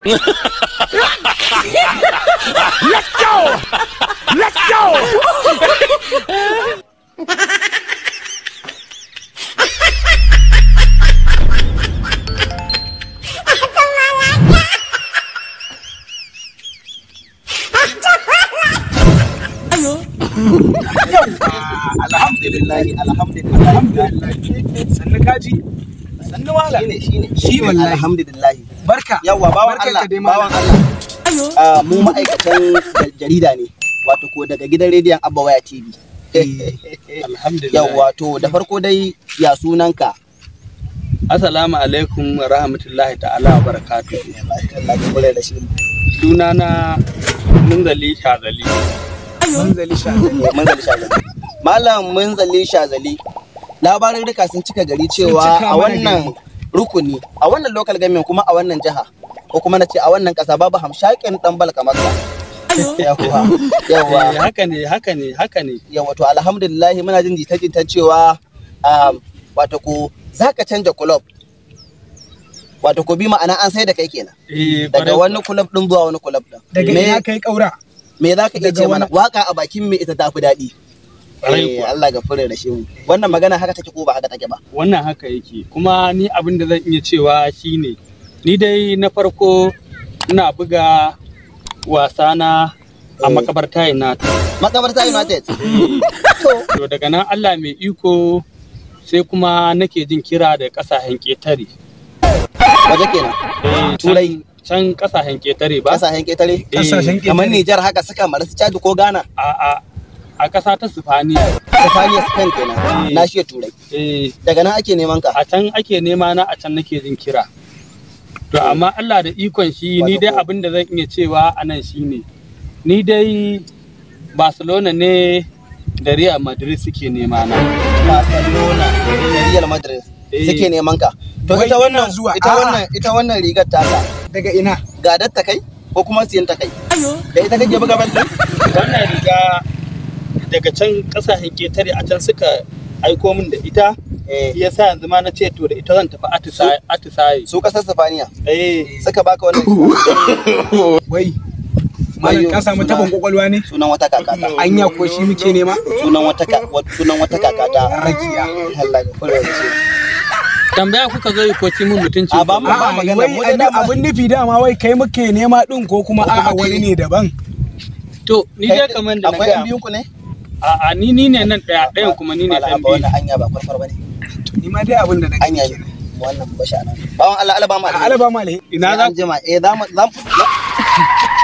Let's go! Let's go! alhamdulillah alhamdulillah alhamdulillah sannu kaji sannu wala shine shine Shi wallahi. alhamdulillah barka yawa bawan Barkan Allah ka dai, bawan malam. Allah Ah, mu ma'aikatan ja- jarida ne wato ko daga gidan rediyon Abba Waya TV Alhamdulillah. yawa to da farko dai ya sunanka Assalamu alaikum wa rahmatullahi ta'ala wa barakatuh. Allah ya kula da shi Sunana Munzali Shazali. manzali sha Eh, Munzali Shazali Malam Munzali Shazali labarin duka sun cika gari cewa cika a mana wannan rukuni a wannan local government kuma a wannan jiha ko kuma na ce a wannan kasa babu hamshakin dan balka maka yawa yawa Eh, haka ne, haka ne, haka ne. yawa to alhamdulillah muna jin jita-jita cewa um, wato ko za ka canja kulob wato ko bi ma'ana an sai da kai kenan Eh, daga kwarai- wani kulob din zuwa wani kulob din daga me, ina kai kaura me za ka iya daga ce mana wani- waka a bakin me ita tafi daɗi Kwarai Eh, kuwa. Allah ga fure da shi mu wannan magana haka take ko ba haka take ba Wannan haka yake. Kuma ni abin da zan iya cewa shine ni dai na farko ina buga wasana a Eh. makabarta ina makabarta united to daga nan Allah mai iko sai kuma nake jin kira da kasashen ƙetare. waje kenan Eh, Turai. can kasashen ƙetare ba? kasashen ketare kasashen kamar ƙetare. Nijar haka suka mara su Chad ko Ghana a a a ƙasa ta Sifaniya. Sifaniya Spain kenan Eh. na shi turai Eh, daga nan ake neman ka a can ake nema na a can nake jin kira. To amma Allah da ikon shi ni dai Wato ko- abin da zan iya cewa a nan shine ni dai Barcelona ne da Real Madrid suke nema na. Barcelona da Real Madrid Eh. suke neman ka. To Wai ita ina wannan zuwa. ita A'a. wannan ita wannan rigar taka daga ina gadar ta kai ko kuma siyan ta kai? Da ita kake buga bal din? Wannan riga daga can kasashen ƙetare a can suka aiko min da ita Eh. yasa yanzu ma na ce to da ita zan tafi atisaye atisaye. Su kasar Sifaniya Eh, suka baka wannan wai malam Wayo, ka samu suna- tabon kwakwalwa ne sunan wata kakata. anya ko shi muke nema Sunan wata ka- wa- sunan wata kakata. rakiya Allah ga fure da shi. tambaya kuka zo yi ko ci mun mutunci. A ba mu- ko? ba A'a, magana, wai mu dai abin- dama- abin nufi dama wai kai muke nema din ko kuma Ko kuma a'a wani kai- ne daban To ni dai kamar da na Akwai yan gaya biyun ku ne? A'a ni ni ne nan ɗaya ɗayan kuma ni ne Wala, ɗan ba biyu. wannan anya ba kwarkwar bane. to ni ma dai abin da na gani Anya ne. kenan Wannan bashi anan. Bawan Allah Allah ba mu a alaba ma alheri Ina Sai za an jima. Eh za mu za mu